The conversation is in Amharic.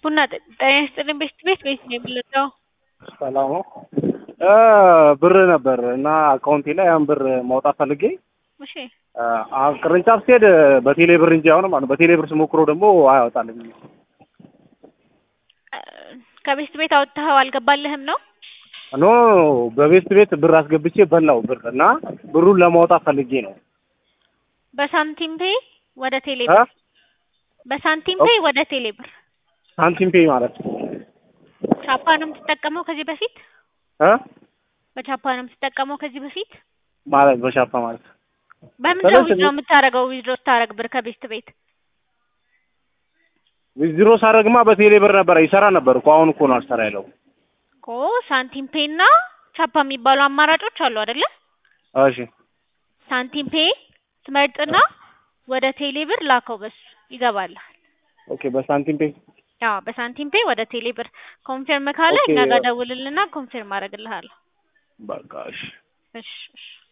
ቡና ጠ- ጤና ይስጥልኝ ቤት ቤት ቤት ነው የምንለው። ሰላም ነው። ብር ነበር እና አካውንቴ ላይ ያን ብር ማውጣት ፈልጌ እሺ አ ቅርንጫፍ ስሄድ በቴሌ ብር እንጂ አሁን ማለት ነው በቴሌ ብር ስሞክረው ደግሞ አያወጣልኝ። እ፣ ከቤት ቤት አውጥተኸው አልገባልህም ነው? ኖ በቤት ቤት ብር አስገብቼ በላው ብር እና ብሩን ለማውጣት ፈልጌ ነው። በሳንቲም ፔይ ወደ ቴሌ አ ብር በሳንቲም ፔይ ወደ ቴሌ ብር ሳንቲም ፔይ ማለት ነው ቻፓ ነው የምትጠቀመው ከዚህ በፊት እ በቻፓ ነው የምትጠቀመው ከዚህ በፊት ማለት በሻፓ ማለት በምንድን ነው ስለዚህ- ዊዝድሮ የምታደርገው ዊዝድሮ ስታደርግ ብር ከቤት ቤት ዊዝድሮ ሳደርግማ በቴሌ ብር ነበረ ይሰራ ነበር እኮ አሁን እኮ ነው አልሰራ ያለው። እኮ ሳንቲም ፔይ እና ቻፓ የሚባሉ አማራጮች አሉ አይደለ? እሺ ሳንቲም ፔይ ትመርጥና ወደ ቴሌ ብር ላከው በሱ ይገባልሃል። ኦኬ በሳንቲም ፔይ አዎ በሳንቲም ፔይ ወደ ቴሌ ብር ኮንፊርም ካለ ኦኬ። እኛ ጋር ደውልልና ኮንፊርም አደርግልሃለሁ። በቃ እሺ እሺ እሺ